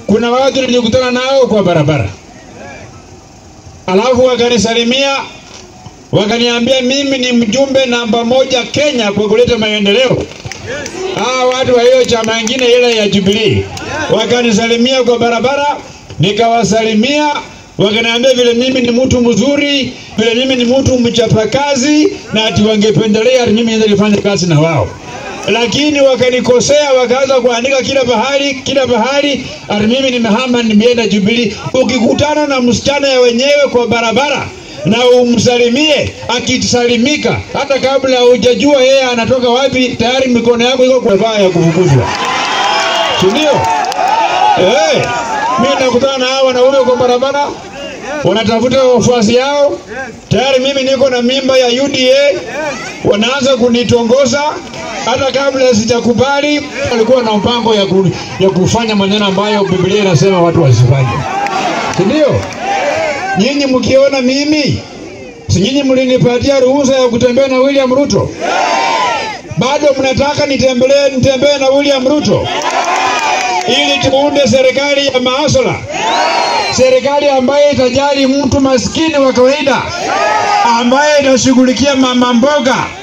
kuna watu nilikutana nao kwa barabara, alafu wakanisalimia wakaniambia mimi ni mjumbe namba moja Kenya kwa kuleta maendeleo. Hawa watu wa hiyo chama ingine ile ya Jubilee wakanisalimia kwa barabara, nikawasalimia wakaniambia vile mimi ni mtu mzuri, vile mimi ni mtu mchapakazi, na ati wangependelea ati mimi niende nifanye kazi na wao, lakini wakanikosea, wakaanza kuandika kila bahari kila bahari ati mimi nimehama, nimeenda Jubilee. Ukikutana na msichana ya wenyewe kwa barabara na umsalimie, akisalimika hata kabla hujajua yeye anatoka wapi, tayari mikono yako iko kwa baa ya kufukuzwa, si ndio? Eh, mimi nakutana na hao wanaume kwa barabara wanatafuta wafuasi yao, tayari mimi niko na mimba ya UDA, wanaanza kunitongoza hata kabla sijakubali. Walikuwa na mpango ya, ku, ya kufanya maneno ambayo Biblia inasema watu wasifanye, si ndio? Nyinyi mkiona mimi, si nyinyi mlinipatia ruhusa ya kutembea na William Ruto? Bado mnataka nitembelee nitembee na William Ruto ili tuunde serikali ya maasala, serikali ambayo itajali mtu maskini wa kawaida, ambaye itashughulikia mama mboga,